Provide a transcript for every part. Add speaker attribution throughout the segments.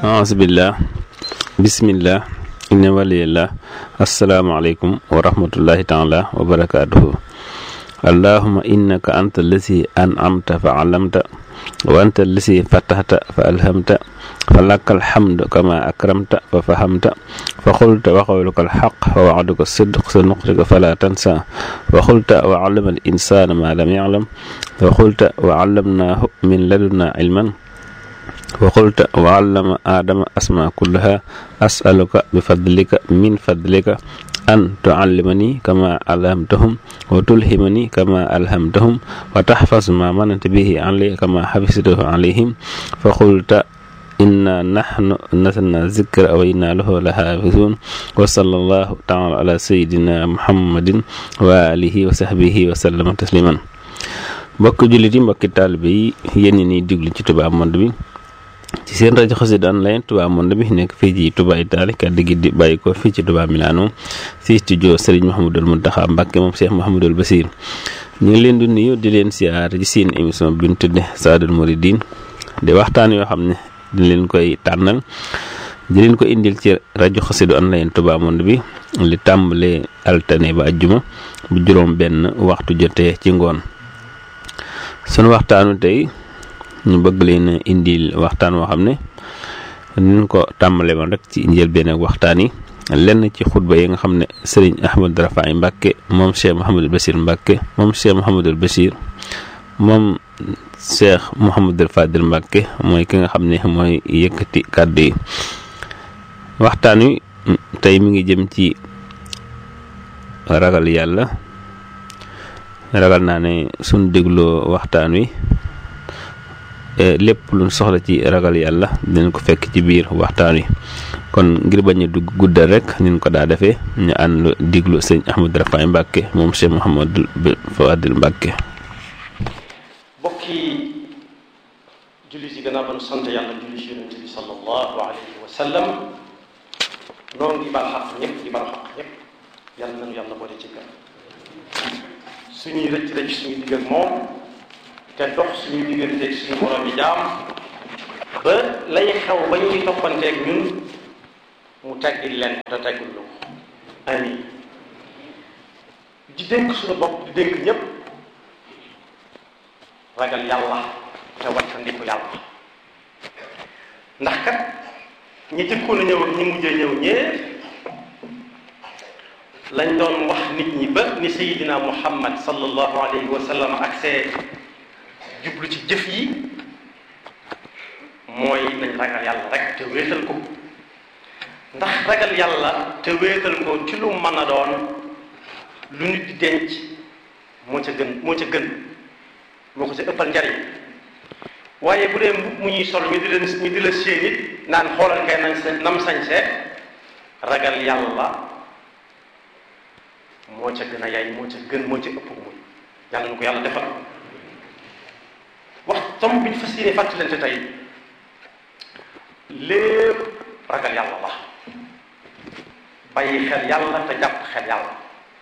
Speaker 1: aasbillah bismillah inna waliyallah asalaamaaleykum wa rahmatullahi taala wa barakaatuhu allahuma innaka anta allasi an'amta fa alamta wa anta allasi fatahta fa alhamta fa laka alhamdu kama akramta fa fahamta fa xulta wa qawluka alxaq wa wa'duka sidq sa nuqtika fala tansa wa xulta wa allama al insana ma lam ya'lam wa xulta wa allamnahu min ladunna ilman wa qulta wa allama aadama asma kullaha asaluka bi fadlika min fadlika an tuallimani kama alhamtahum wa tulhimani kama alhamtahum wa tahfaz ma mananta bihi ali kama hafiztahu alayhim fa qulta inna nahnu nasalna zikra wa inna lahu la hafizun wa sallallahu taala ala sayidina muhammadin wa alihi wa sahbihi wa sallama tasliman mbokk jullit yi mbokki taalibe yi yéen ñi niy diglu ci Touba Monde bi ci seen rajo Xassida online Touba Monde bi nekk fii ci Touba Italie kàddu gi di bàyyi ko fii ci Touba Milano fii studio Serigne Mouhamadul Mountakha Mbacké moom Cheikh Mouhamadul Bassir ñu ngi leen di nuyu di leen siyaar ci seen émission bi ñu tudde Saadul Mouridine di waxtaan yoo xam ne di leen koy tànnal di leen ko indil ci rajo Xassida online Touba Monde bi li tàmbalee altine ba ajjuma bu juróom benn waxtu jotee ci ngoon sunu waxtaanu tey ñu bëgg leen indil waxtaan woo xam ne ñu ko tàmbale woon rek ci njëlbéen ak waxtaan yi lenn ci xutba yi nga xam ne sëriñ Ahmad Rafaay Mbàkke moom Cheikh Mouhamadul Bachir Mbàkke moom Cheikh Mouhamadul Bachir moom Cheikh Mouhamadul Fadil Mbàkke mooy ki nga xam ne mooy yëkkati kàddu yi waxtaan wi tey mi ngi jëm ci ragal yàlla ragal naa ne suñ dégloo waxtaan wi lépp luñ soxla ci ragal yàlla dinañ ko fekk ci biir waxtaan wi kon ngir bañ a dugg guddal rek niñ ko daa defee ñu ànd diglu sëñ Ahmadou Rafaay Mbàkke moom Cheikh Mouhamadul Fadil Mbàkke
Speaker 2: bokki julli ci gannaaw ba nu sant yàlla julli ci yonente bi sallallahu alayhi wa sallam noonu di bal xaq ñëpp di bal xaq ñëpp yàlla nañu yàlla boole ci kan suñuy rëcc rëcc suñuy digg ak moom te dox suñu diggante suñu borom yi jaam ba lay xew ba ñuy toppanteeg ñun mu teggil leen te teggul lu ko amin di dénk suñu bopp di dénk ñépp ragal yàlla te wattandiku yàlla ndax kat ñi jëkkoon a ñëw ak ñi mujjee ñëw ñépp lañ doon wax nit ñi ba ni sayidina muhammad sallallahu alayhi wa sallam ak see jublu ci jëf yi mooy nañ ragal yàlla rek te wéetal ko ndax ragal yàlla te wéetal ko ci lu mën a doon lu nit di denc moo ca gën moo ca gën moo ko ca ëppal njariñ waaye bu dee mu ñuy sol ñu di la ñu di la séen it naan xoolal kay nañ sa nam sañse ragal yàlla moo ca gën a yaay moo ca gën moo ca ëpp muy yàlla na ko yàlla defal wax tomb bi ñu fas yéene fàttalante tey lépp ragal yàlla la bàyyi xel yàlla te jàpp xel yàlla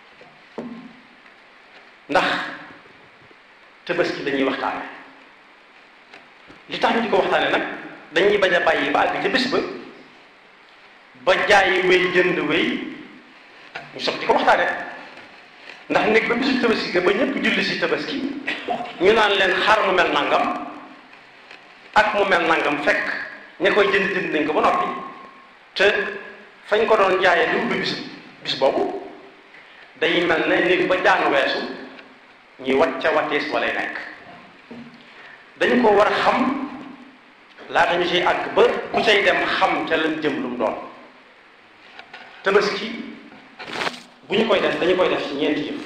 Speaker 2: ndax tabaski dañuy waxtaane li tax ñu di ko waxtaane nag dañuy bañ a bàyyi ba àgg ca bés ba ba jaayi wéy jënd wéy ñu soog di ko waxtaane ndax nekk ba bisu tabaski ga ba ñëpp julli si tabaski ñu naan leen xar mu mel nangam ak mu mel nangam fekk ña koy jënd jënd nañ ko ba noppi te fañ ko doon jaayee lu ubbi bis bis boobu day mel ne néeg ba jaan weesu ñuy wacca wattees walay nekk dañ ko war a xam laata ñu ciy àgg ba ku cay dem xam ca lañ jëm lu mu doon tabaski bu ñu koy def dañu koy def ci ñeenti yëf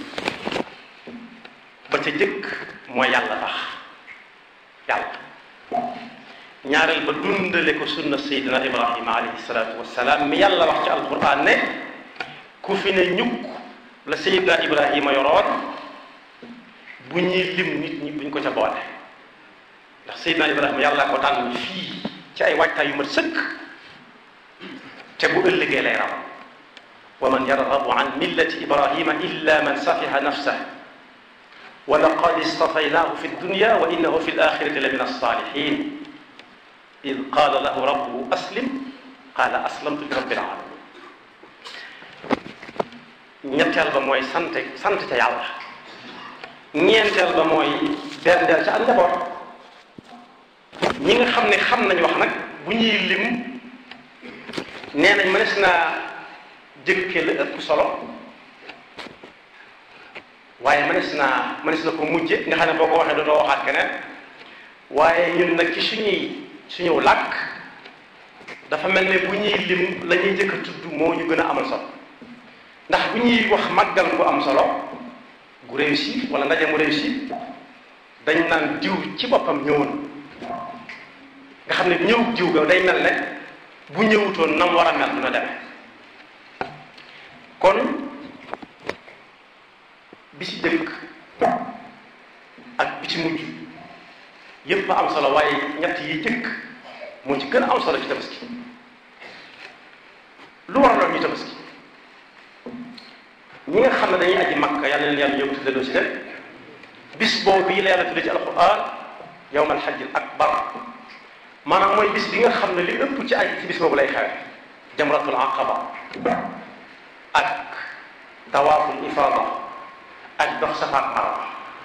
Speaker 2: ba ca jëkk mooy yàlla tax yàlla ñaareel ba dundale ko sunna seydina ibrahima alayhi salaatu wassalaam mi yàlla wax ci alquran ne ku fi ne ñukk la seydina ibrahima yoroon bu ñuy lim nit ñi buñ ko ca boole ndax seydina ibrahima yàlla ko tànn fii ci ay waajtaay yu mat sëkk te bu ëllëgee lay raw wa man yarghabu an millati ibrahima illa man safiha nafsah wa laqad istafaynaahu fi dunya wa innahu fi alaxirati la min alsalihin id qaala lahu rabbuhu aslim qaala aslamtu li rabbil alamin ñetteel ba mooy sant sant ca yàlla ñeenteel ba mooy berndeel ca ak njaboot ñi nga xam ne xam nañ wax nag bu ñuy lim nee nañ mënees naa jëkke la ëpp solo waaye mënees naa mënees na ko mujje nga xam ne boo ko waxee dootoo waxaat keneen waaye ñun nag ci suñuy suñu làkk dafa mel ne bu ñuy lim la ñuy jëkk a tudd moo ñu gën a amal solo ndax bu ñuy wax màggal gu am solo gu réussir wala ndaje mu réussir dañ naan diw ci boppam ñëwoon nga xam ne ñëw diw ga day mel ne bu ñëwutoon nam war a mel dina demee kon bi ci jëkk ak bi ci mujj yépp am solo waaye ñett yi jëkk moo ci gën a am solo ci tabaski lu waraloon ñu tabaski ñi nga xam ne dañuy aji makka yàlla leen yàlla yóbbu tuddee si leen bis boobu bii la yàlla tuddee ci alquran yawm alxajj al akbar maanaam mooy bis bi nga xam ne li ëpp ci aji ci bis boobu lay xewe jamratul aqaba ak tawaaful ifada ak dox safa ak marwa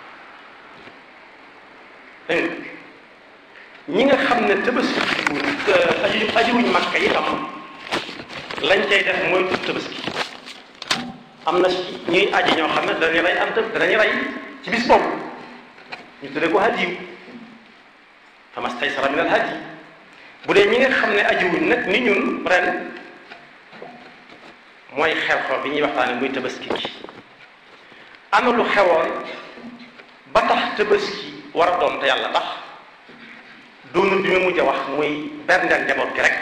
Speaker 2: dégg ñi nga xam ne tabaski aji ajiwuñ makka yi tam lañ cay def mooy tudd tabaski am na ci ñuy aji ñoo xam ne danañu rey am tëb danañu rey ci bis boobu ñu tuddee ko hadiyu famastaysara min al hadi bu dee ñi nga xam ne ajiwuñ nag ni ñun ren mooy xew-xew bi ñuy waxtaane muy tabaski gi ana lu xewoon ba tax tabaski war a doon te yàlla tax doonu bi ma mujj a wax muy berndeel njaboot gi rek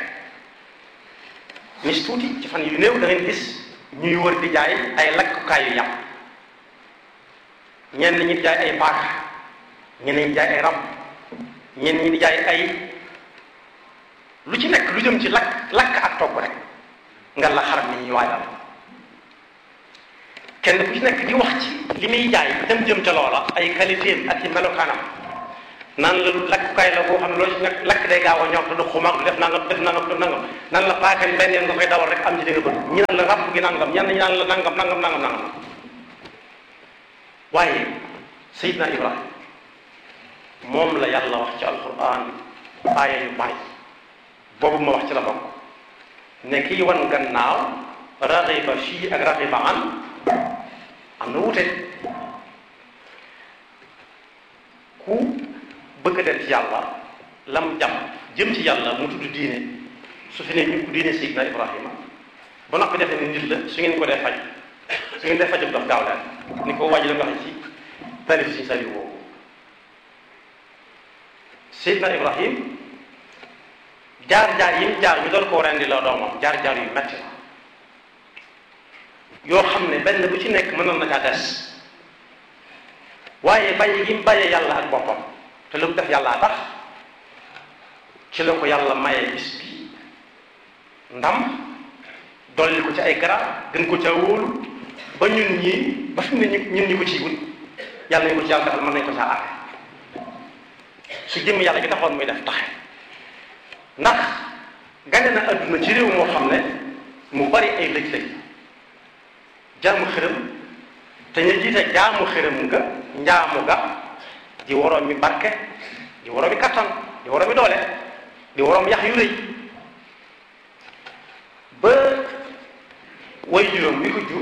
Speaker 2: nis tuuti ci fan yu néew da ngeen gis ñuy wër di jaay ay lakkukaay yu yàpp ñenn ñi di jaay ay paak ñenn ñi di jaay ay rab ñenn ñi di jaay ay lu ci nekk lu jëm ci lakk lakk ak togg rek nga la xaram ni ñuy waajal kenn ku ci nekk di wax ci li muy jaay dem jëm ca loola ay qualité ak ci melokaanam naan la lakkukaay la boo xam ne loolu ci nekk lakk day gaaw a ñor te du xumaag du def nangam def nangam def nangam naan la paaka benn yoon nga koy dawal rek am ci dëgg bët ñi naan la ràpp gi nangam ñenn ñi naan la nangam nangam nangam nangam waaye Seydina Ibrahima moom la yàlla wax ci alquran aaya yu bari boobu ma wax ci la bokk ne kii wan gannaaw raxiba fii ak raxiba an am na wute ku bëgg a dem ci yàlla lam jàpp jëm ci yàlla mu tudd diine su fi ne ñu ko diine Seydina Ibrahima ba noppi defe ne nit la su ngeen ko dee faj su ngeen dee fajam dox gaaw leen ni ko wàññi la nga waxee ci tarif si sali woowu Seydina Ibrahim jaar-jaar yi mu jaar ñu doon koo rendi la doomam jaar-jaar yu metti la yoo xam ne benn bu ci nekk mënoon na caa des waaye bàyyi gi mu bàyyee yàlla ak boppam te lu mu def yàllaa tax ci la ko yàlla maye bis bi ndam dolli ko ci ay garab gën ko ca wóolu ba ñun ñii ba fi mu ne ñun ñu ko ciy wut yàlla ñu ko ci yàlla defal mën nañ ko caa àtte su jëm yàlla gi taxoon muy def taxe ndax gane na adduna ci réew moo xam ne mu bari ay lëj-lëj jaamu xërëm te ñu jiite jaamu xërëm nga njaamu ga di waroom mi barke di waroom mi kattan di waroom mi doole di waroom yax yu rëy ba way juróom bi ko jur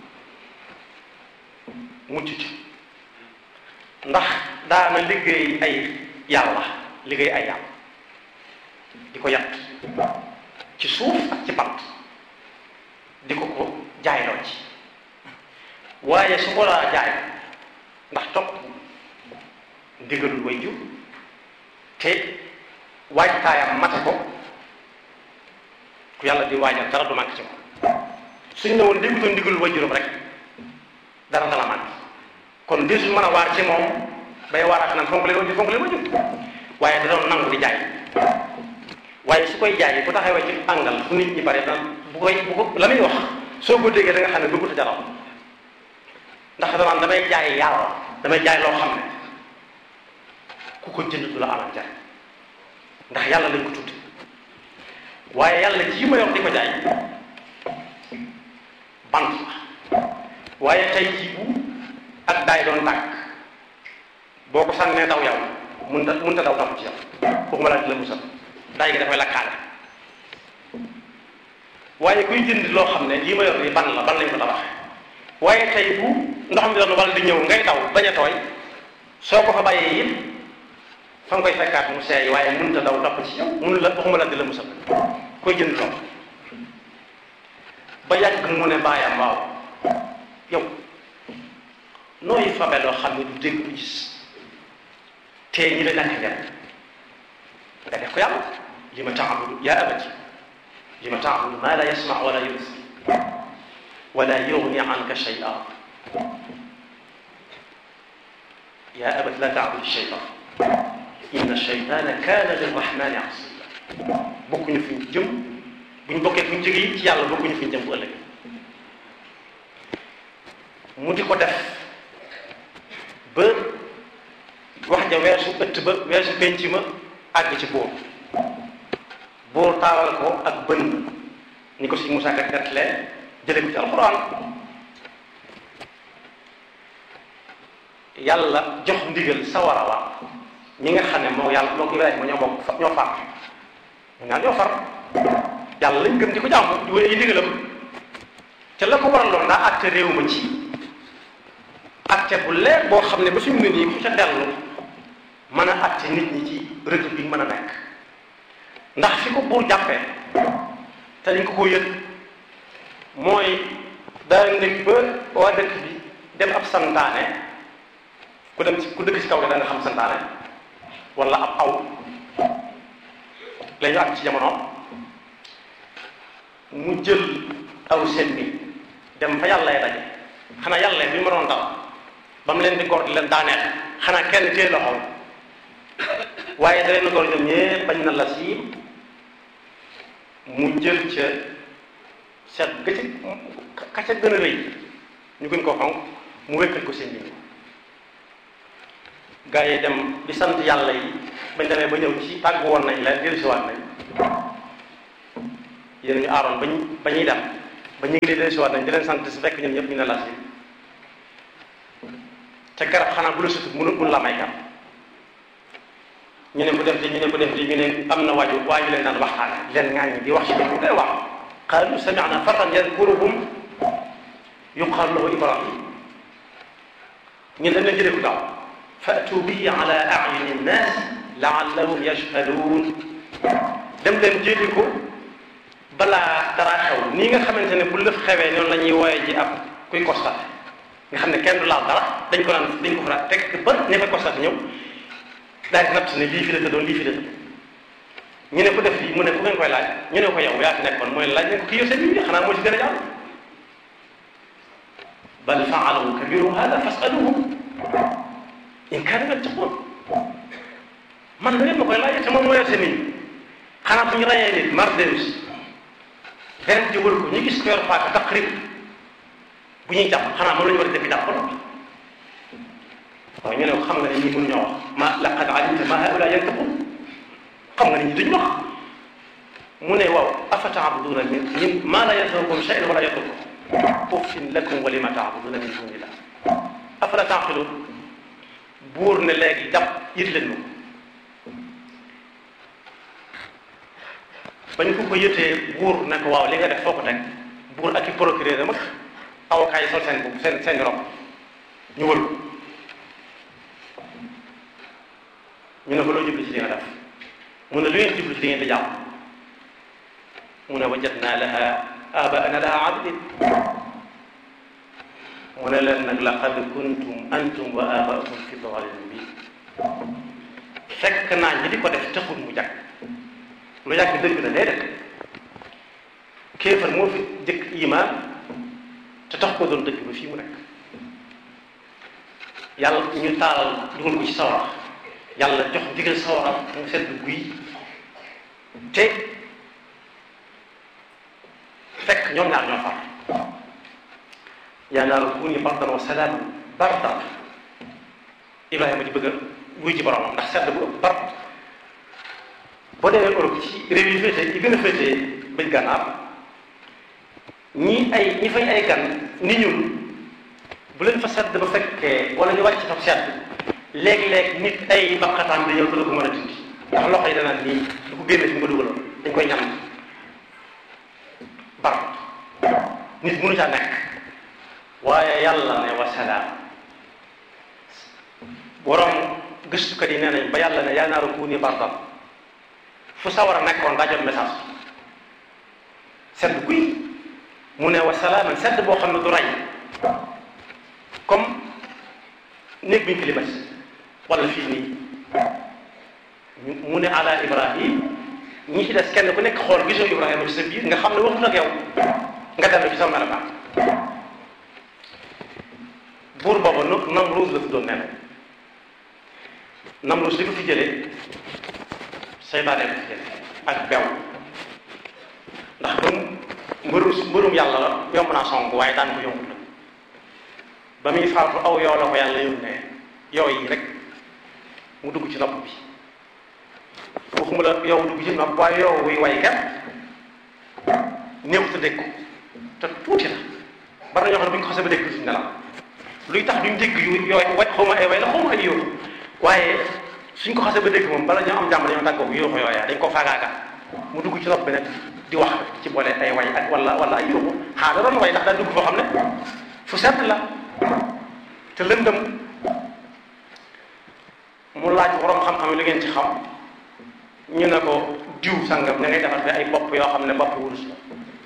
Speaker 2: mucc ci ndax daana liggéey ay yàlla liggéey ay yàlla di ko yatt ci suuf ak ci bant di ko ko jaayloo ci waaye su ko daa jaay ndax topp ndigalul way jur te waajtaayam mate ko ku yàlla di waajal dara du manqué ci moom suñ ne woon déggutoon ndigalul way juróom rek dara dala manqué kon di suñ mën a waar ci moom bay waaraat naan fonk leen way jur fonk leen way jur waaye da doon nangu di jaay waaye su koy jaay bu taxawee ci àngal fu nit ñi bari daan bu koy bu ko la muy wax soo ko déggee da nga xam ne bëggut a jaral ndax danaan damay jaay yàlla damay jaay loo xam ne ku ko jënd du la amal jar ndax yàlla lañ ko tudd waaye yàlla ji ma yor di ko jaay bant la waaye tey jii bu ak daay doon tàkk boo ko sànnee daw yow mun ta mun ta daw daw ci yow waxuma laa di la musal daay gi dafay lakkaale waaye kuy jënd loo xam ne lii ma yor nii ban la ban lañ ko tabax waaye tey bu ndox mi doon wala di ñëw ngay daw bañ a tooy soo ko fa bàyyee it fa nga koy fekkaat mu seey waaye mun ta daw topp ci yow mun la waxuma laa di la musal koy jënd loolu ba yàgg mu ne bàyyam waaw yow nooy fabe loo xam ne du dégg du gis te ñi la ñàkk njariñ nga def ko yàlla li ma taabudu yaa abati li ma taabudu maa la yasma wala yubsir wala yugni anka shay'a yaa abati la taabudu shaytan inna shaytana kaana lirrahmani asiya bokkuñu fi ñu jëm bu ñu bokkee fu ñu jógee ci yàlla bokkuñu fi ñu jëm bu ëllëg mu di ko def ba wax ja weesu ëtt ba weesu penc ma àgg ci buur buur taalal ko ak bën ni ko si Musaa Ka nettalee jële ko ci alxuraan yàlla jox ndigal sawara wa ñi nga xam ne moo yàlla moo Ibrahima ñoo bokk ñoo far ñu naan ñoo far yàlla lañ gëm di ko jàmm di wéy ay ndigalam te la ko waraloon daa àtte réew ma ci àtte bu leer boo xam ne ba fi mu ne nii ku ca dellu mën a àtte nit ñi ci république mën a nekk ndax fi ko buur jàppee te dañ ko ko yëg mooy daa nekk ba waa dëkk bi dem ab santaane ku dem ci ku dëkk ci kaw da nga xam santaane wala ab aw la ñu àgg ci jamono mu jël aw seen bi dem fa yàlla ya daje xanaa yàlla bi ma doon dal ba mu leen di góor di leen daaneel xanaa kenn téye loxoom waaye da leen góor ñoom ñëpp bañ na la si mu jël ca seet ga ci ka ca gën a rëy ñu gën koo fonk mu wékkal ko seen bi gaa yi dem di sant yàlla yi bañ demee ba ñëw ci tàgg woon nañ leen dellusiwaat nañ yéen ñu aaroon bañ ba ñuy dem ba ñu ngi leen dellusiwaat nañ di leen sant su fekk ñoom ñëpp ñu ne la si te garab xanaa bu la sutut mënu mënu la may garab ñu ne ko def di ñu ne ko def di ñu ne am na waaju waa ñu leen daan waxtaane leen ŋaaññi di wax ci dëgg day wax qaalu sami'na fatan yadkuruhum yuqaalu lahu ibrahim ñun dañ leen jëlee ku daaw fatu bihi ala a'yuni nnaas la'allahum yashhaduun dem leen jëli ko balaa dara xew nii nga xamante ne bu lëf xewee noonu la ñuy wooye ji ab kuy constaté nga xam ne kenn du laal dara dañ ko naan dañ ko fa teg ba ne fa constaté ñëw daal di natt ne lii fi la tëddoon lii fi la tëddoon ñu ne ko def lii mu ne ku ngeen koy laaj ñu ne ko yow yaa fi nekkoon mooy laaj ne ko kii yor seen bi xanaa moo ci gën a jàll bal faalahu kabiruhum hada fasaluhum in kaanu yattaqun man da ngeen ma koy laaj te moom moo yor seen nit xanaa bu ñu rayee nit mar delus ren jógal ko ñu gis ko yor paaka taqrib bu ñuy jàpp xanaa moom la ñu war a dëkk jàpp ko waaw ñu ne ko xam nga ne ñii mënuñoo wax ma laqad alimta ma haula yantaqun xam nga ne ñi duñ wax mu ne waaw afa taabuduna min min ma la yanfaukum shay'an wala yadurrukum uffin lakum wa lima taabuduna min dunillah afala taqilun buur ne léegi jàpp yit leen ma bañ ko ko yëtee buur ne ko waaw li nga def foo ko teg buur ak i procureur mag avocat yi sol seen bopp seen seen rob ñu wër ko ñu ne ko loo jublu ci li nga def mu ne lu ngeen jublu ci li ngeen di jàpp mu ne wajadna laha abaana laha abidin mu ne leen nag laqad kuntum antum wa abaakum fi dalalin mubin fekk naa ñi di ko def taxul mu jàkk lu yàgg dëgg la déedéet kéefar moo fi jëkk iman te tax ko doon dëgg ba fii mu nekk yàlla ñu taalal dugal ko ci sawara yàlla jox digal sawara mu sedd guy te fekk ñoom ñaar ñoo far yaa naaru kuuni bardan wa salaaman bardan Ibrahima di bëgg a wuy ji boromam ndax sedd bu ëpp bard boo demee Europe ci réew yi féete yi gën a féete bëj gànnaar ñi ay ñi fay ay gan ni ñun bu leen fa sedd ba fekkee wala ñu wàcc fa sedd léeg-léeg nit ay baqataan di ñëw te du ko mën a dindi ndax loxo yi danaan nii du ko génne fi mu ko dugaloon dañ koy ñam bar nit mënu caa nekk waaye yàlla ne wa salaam borom gëstukat yi nee nañ ba yàlla ne yaa naaru kuuni bardan fu sawar a nekkoon daa jot message sedd guy mu ne wa salaaman sedd boo xam ne du rey comme néeg bi ñu climatisé wala fii nii mu ne ala ibrahim ñi ci des kenn ku nekk xool gisoo ibrahima ci sa biir nga xam ne waxut ak yow nga dellu ci sa melokaan buur booba nu Namruus la tuddoon nee na Namruus li ko fi jëlee seytaane ko fi jëlee ak bew ndax ba mbëru mbërum yàlla la yomb naa song waaye daan ko yombut la ba muy faatu aw yow la ko yàlla yónnee yow yi rek mu dugg ci nopp bi waxuma la yow dugg ci nopp waaye yow wuy way kat néew te dégg ko te tuuti la bari na ñoo xam ne bu ñu ko xasee ba dégg duñ nelaw luy tax duñ dégg yu yooyu way xaw ma ay way la xaw ma ay yóoxu waaye suñ ko xasee ba dégg moom bala ñoo am jàmm dañoo tàggoo yóoxu yooya dañ ko faagaaga mu dugg ci nopp bi nag di wax ci boole ay way ak wala wala ay yóoxu xaa da doon way ndax daa dugg foo xam ne fu sedd la te lëndëm mu laaj borom xam-xam li ngeen ci xam ñu ne ko diw sangam ña ngay defar fi ay bopp yoo xam ne bopp wurus la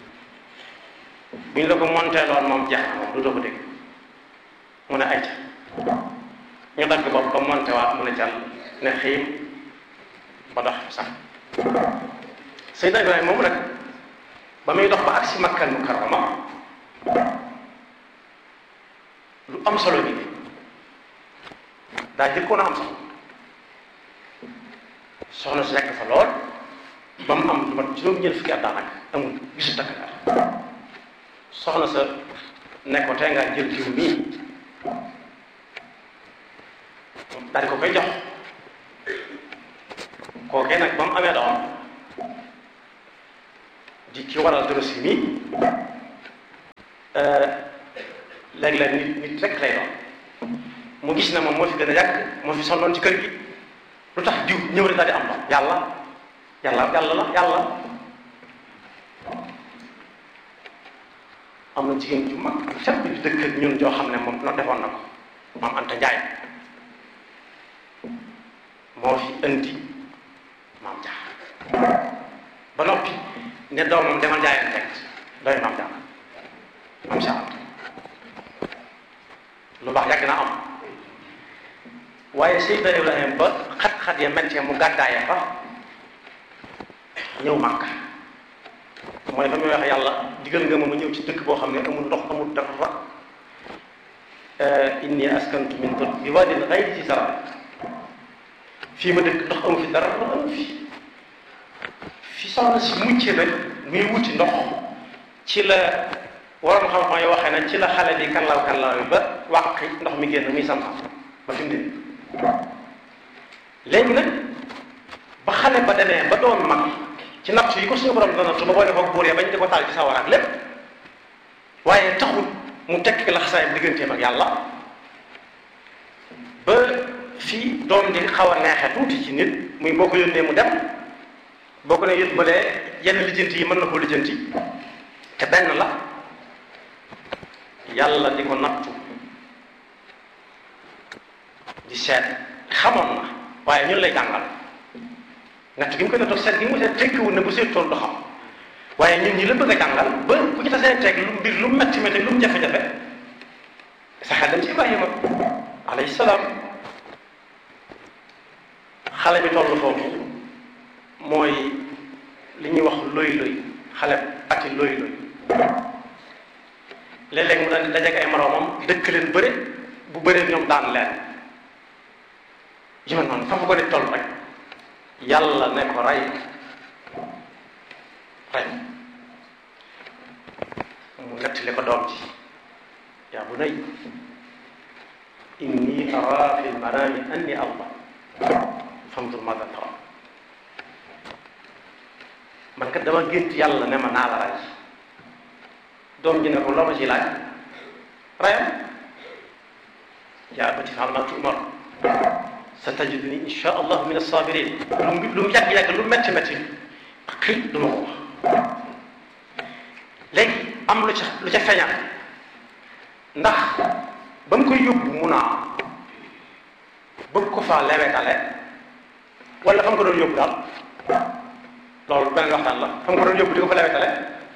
Speaker 2: bu ñu la ko monté loon moom jeex na moom du doo ko dégg mu ne ayca ñu dagg bopp ba monté waat mu ne jàll ne xiim ba dox sax Seydina Ibrahima moomu nag ba muy dox ba agsi Makkal Mukarrama lu am solo bi daa jëkkoon a am solo soxna si nekk fa lool ba mu am lu mat juróom-ñeent fukki at daanaka amul gisu takk soxna sa ne ko tey ngaa jël jiw mii daal di ko koy jox kookee nag ba mu amee doom di ki waral dorosi mii léeg-léeg nit nit rek lay doon mu gis ne moom moo fi gën a yàgg moo fi sonnoon ci kër gi lu tax diw ñëw rek daal di am doom yàlla yàlla yàlla la yàlla am na jigéen ju mag set bi dëkk ak ñun joo xam ne moom no defoon na ko maam Anta Njaay moo fi indi maam Jaar ba noppi ne doomam demal jaayeen teg doy maam Jaar maam Jaar lu baax yàgg na am waaye Seydina Ibrahima ba xat-xat ya mettee mu gàddaaya fa ñëw Màkka mooy fa muy wax yàlla digal nga ma ma ñëw ci dëkk boo xam ne amul ndox amul dara inni askantu min dur bi waadin ghayri zi zar'in fii ma dëkk ndox amu fi dara amu fi fi soxna si mucce nag muy wuti ndox ci la waroon xam-xam yi waxee na ci la xale di kanlaw kanlaw yi ba wàqi ndox mi génn muy sam-sam ba fi mu ne léegi nag ba xale ba demee ba doon mag ci natt yi ko suñu borom dana tu ba boole ko buur ya bañ di ko taal ci sawar ak lépp waaye taxul mu tekki la xasaayam digganteem ak yàlla ba fii doom di xaw a neexe tuuti ci nit muy boo ko yónnee mu dem boo ko ne yët balee yenn lijjanti yi mën na koo lijjanti te benn la yàlla di ko nattu di seet xamoon na waaye ñun lay jàngal natt gi mu koy nattoo seet gi mu seet tekkiwul ne bu seetoon du xam waaye ñun ñi la bëgg a jàngal ba ku ci tasee teg lu mbir lu metti metti lu mu jafe-jafe sa xel dem ci Ibrahima alayhi salaam xale bi toll foofu mooy li ñuy wax loy loy xale ati loy loy léeg-léeg mu daal di dajeek ay moroomam dëkk leen bëre bu bëree ñoom daan leen yu mel noonu fa ko nit toll rek yàlla ne ko rey rey mu nettali ko doom ji yaa bunay inni ara fi lmanami anni allah fandur mada tara kat dama gént yàlla ne ma naa la rey doom ji ne ko loo ma ci laaj reyam yaa abati fa'al maa tu'mar satajiduni insha allah min as-sabirin lu mu lu mu yàgg-yàgg lu metti metti xëy du ma ko wax léegi am lu ca lu ca feeñal ndax ba mu koy yóbbu mun a bëgg ko faa lewetale wala fa mu ko doon yóbbu daal loolu beneen waxtaan la fa mu ko doon yóbbu di ko fa lewetale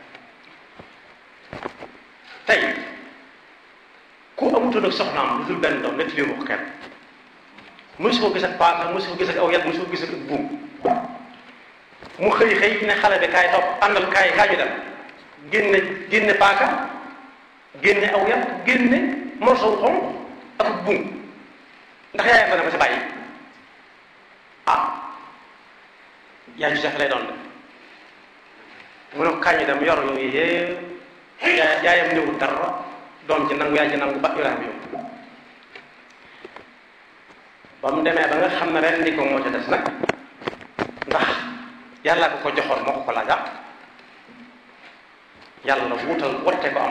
Speaker 2: tey ku amutoon ak soxnaam lu dul benn doom nekk lii ko kenn mësu ko gis ak paaka mësu ko gis ak aw yat mësu ko gis ak buum mu xëy xëy ne xale bi kaay topp àndal kaay kaay ñu dem génne génne paaka génne aw yat génne morso wu xonq ak buum ndax yaayam dana ko si bàyyi ah yaay ju jafe lay doon de mu ne ko kaay ñu dem yor yooyu yëpp yaay yaayam ñëwul dara doom ci nangu yaay ci nangu ba Ibrahima yóbbu ba mu demee ba nga xam ne ren di ko moo ca des nag ndax yàlla ko ko joxoon moo ko ko laajaat yàlla wuutal wotte ko am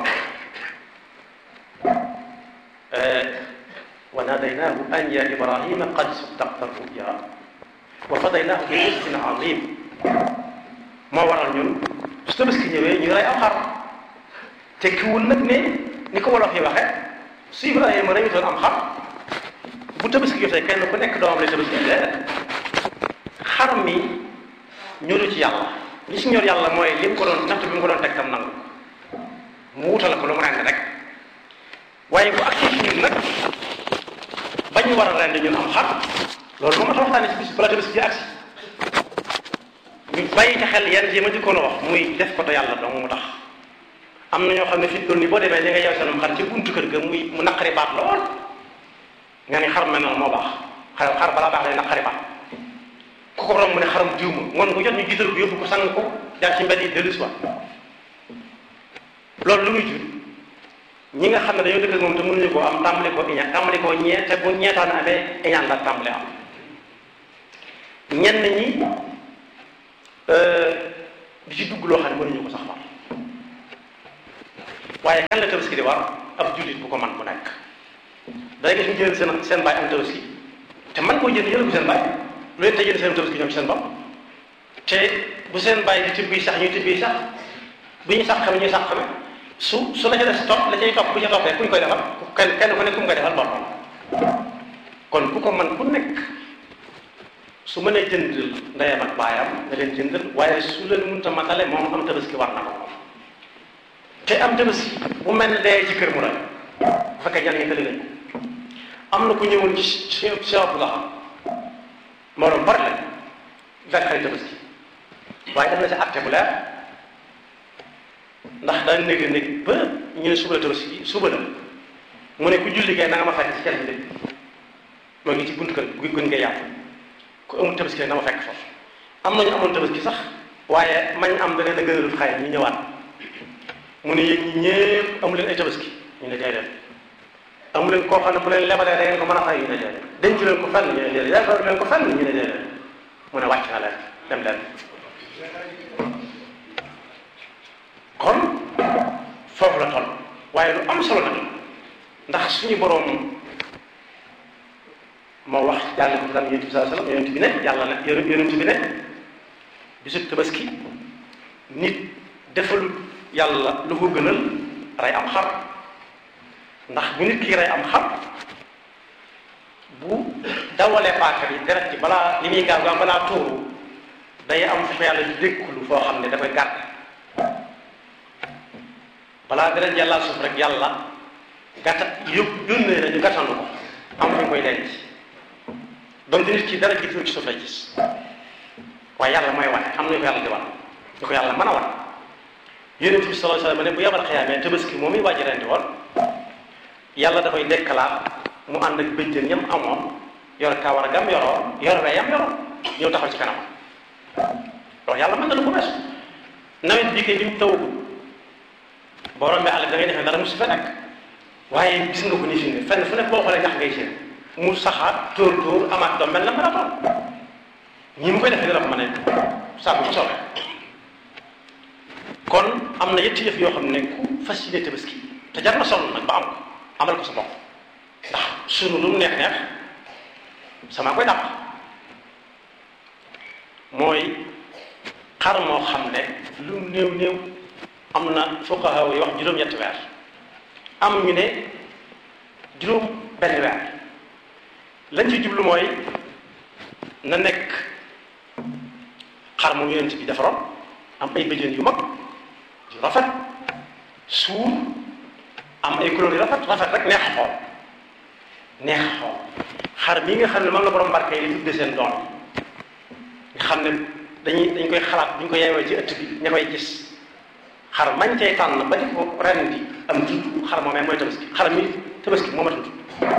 Speaker 2: wa nadaynaahu an ya ibrahima qad saddaqta ruya wa fadaynaahu bi rizqin azim moo waral ñun su tabaski ñëwee ñu rey am xar tekkiwul nag ne ni ko wolof yi waxe su ibrahima reyutoon am xar bu tabaski jotee kenn ku nekk doomam lay tabaski déedéet xar mi ñoru ci yàlla li si ñor yàlla mooy li mu ko doon natt bi mu ko doon teg tam nangu mu wutal ko lu mu rend rek waaye bu ak ci ñun nag ba ñu war a rend ñun am xar loolu moom ma ta waxtaane si bis bala tabaski ji agsi ñu bàyyi ci xel yenn yi ma dikkoon a wax muy def ko te yàlla dong mu tax am na ñoo xam ne fi toll nii boo demee li nga yew seenum xar ci buntu kër ga muy mu naqari baat lool nga ni xar mel noonu moo baax xar xar balaa baax day naqari baat ku ko romb mu ne xaram jiw ma ngoon ko jot ñu gisal ko yóbbu ko sang ko jaar ci mbedd yi dellu si waat loolu lu muy jur ñi nga xam ne dañoo dëkk ak moom te mënuñu koo am tàmbali koo iñaan tàmbali koo ñee te bu ñeetaan amee iñaan la tàmbali am ñenn ñi di ci dugg loo xam ne mënuñu ko sax war waaye kan la tabaski di war ab jullit bu ko man bu nekk day gis ñu jël seen seen baay am tabaski te man koo jënd jël ko seen baay lu leen te jënd seen tabaski ñoom ci seen bopp te bu seen baay di tibbi sax ñuy tibbi sax bu ñu sax xame ñuy sax xame su su la ca des topp la cay topp bu ca toppee ku ñu koy defal kenn kenn ku nekk ku mu koy defal boppam kon ku ko man ku nekk su mënee jënd ndeyam ak baayam nga leen jëndal waaye su leen mënta matale moom am tabaski war na ko te am tabaski bu mel ne dee ci kër mu rek bu fekkee ñan ngi tëli lañ am na ku ñëwoon ci ci ci la moo doon bari la fekk xarit tabaski waaye def na ci atte bu leer ndax daan néeg néeg ba ñu ne suba la tabaski suba la mu ne ku julli kay na nga ma fekk ci kenn bi moo ngi ci buntu kër gu gën nga yàpp ku amul tabaski rek na ma fekk foofu am nañu amoon tabaski sax waaye mañ am da leen a gënalul xay ñu ñëwaat mu ne yéen ñi ñëpp amu leen ay tabaski ñu ne déedéet amu leen koo xam ne bu leen lebalee da ngeen ko mën a fay ñu ne déedéet denc leen ko fenn ñu ne déedéet yaakaar leen ko fenn ñu ne déedéet mu ne wàcc na leen dem leen kon foofu la toll waaye lu am solo nag ndax suñu boroom moo wax yàlla ko tam yonent bi sallallahu alayhi wasallam yonent bi ne yàlla ne yonent bi ne bisub tabaski nit defalul yàlla lu ko gënal rey am xar ndax bu nit ki rey am xar bu dawalee paaka bi deret ci balaa li muy gaaw gaaw balaa tuuru day am fu yàlla di dékkulu foo xam ne da koy gàtt balaa deret yàlla suuf rek yàlla gàtta yób yónnee na ñu gàttandu ko am fu ñu koy denc donc nit ki dara jiitu ci suuf lay gis waaye yàlla mooy wane am nañu ko yàlla di wan ñu ko yàlla mën a wan yonent bi sallallahu alayhi wasallam ne bu yabal xiyaamee tabaski moom i wàjji rendi woon yàlla dafay dekkalaat mu ànd ak bëjjën yam amoon yor kawar gam yoroon yor weyam yoroon ñëw taxaw ci kanam loolu yàlla mën na lu ko weesu nawet bii kay bi mu tawagul boo rombee àll da ngay defee dara mu si fa nekk waaye gis nga ko ni fi ne fenn fu nekk boo xoolee ñax ngay seen mu saxaat tóor tóor amaat doom mel na marathon ñi mu koy defee dina ko mën a sàmm ci soobee am na yetti yëf yoo xam ne ku fas yéene tabaski te jar na sonn nag ba am ko amal ko sa bopp ndax sunu lu mu neex neex sama koy dàq mooy xar moo xam ne lu mu néew néew am na fuqaha yi wax juróom-ñetti weer am ñu ne juróom benn weer lañ ci jublu mooy na nekk xar moom yonent bi defaroon am ay bëjën yu mag yu rafet suur am ay couleur yu rafet rafet rek neex a xool neex a xool xar mii nga xam ne moom la borom barke yi di tudde seen doom nga xam ne dañuy dañ koy xalaat bu ñu ko yeewee ci ëtt bi ña koy gis xar mañ tey tànn ba di ko ren bi am tudd xar moomee mooy tabaski xar mi tabaski moo ma tudd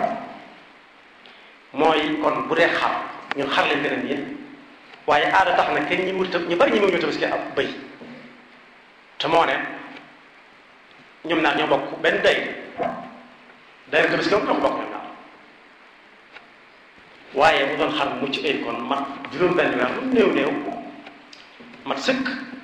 Speaker 2: mooy kon bu dee xar ñun xar leen gën a nii waaye aada tax na kenn ñi wut ñu bari ñi mu ñu tabaski ab bëy te moo ne ñoom ñaar ñoo bokk benn day day tabaski moom ñoo ko bokk ñoom ñaar waaye mu doon xar mucc ay kon mat juróom benn weer lu néew néew mat sëkk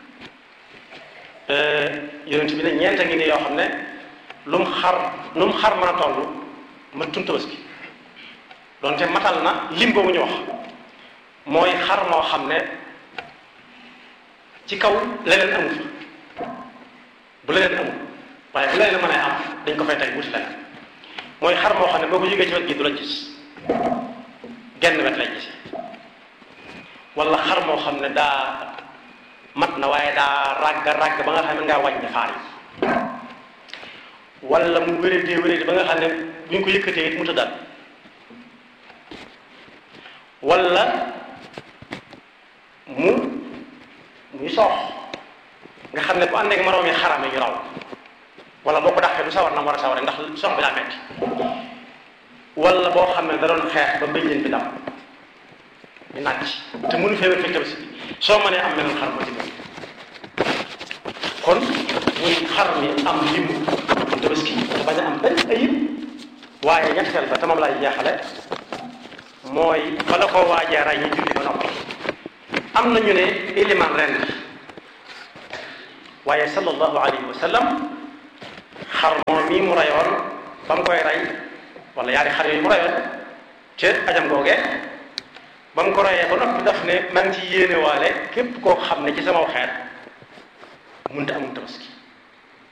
Speaker 2: yonent bi ne ñeenta ngi ne yoo xam ne lu mu xar lu mu xar mën a toll ma tun tabaski doonte matal na lim boobu ñu wax mooy xar moo xam ne ci kaw leneen amu fa bu leneen amul waaye bu leneen mën a am dañ ko fay teg wuti leneen mooy xar moo xam ne boo ko jógee ci wet gi du la gis genn wet lay gis wala xar moo xam ne daa mat na waaye daa ràgg ràgg ba nga xam ne ngaa wàññi faar yi wala mu wéradee wéradee ba nga xam ne bu ñu ko yëkkatee it mu tëddaat wala mu muy soox nga xam ne bu ànd ak moroom yi xarame ñu raw wala boo ko dàqee du sawar na mu war a saware ndax sox bi daa metti wala boo xam ne da doon xeex ba bëjjën bi dam ñu nàcc te mënu fee wér fekk tabaski bi soo mënee am meneen xar ma ci biir kon muy xar mi am limu tabaski te bañ a am benn ayib waaye ñetteel ba te moom laay jeexale mooy fa la ko waajee ray ñu julli ba noppi am na ñu ne iliman ren waaye sallallahu alayhi wa sallam xar moom mii mu rayoon ba mu koy rey wala yaari xar yooyu mu rayoon ca ajam googee ba mu ko reyee ba noppi daf ne man ci yéene waale képp koo xam ne ci sama xeet mënta amul tabaski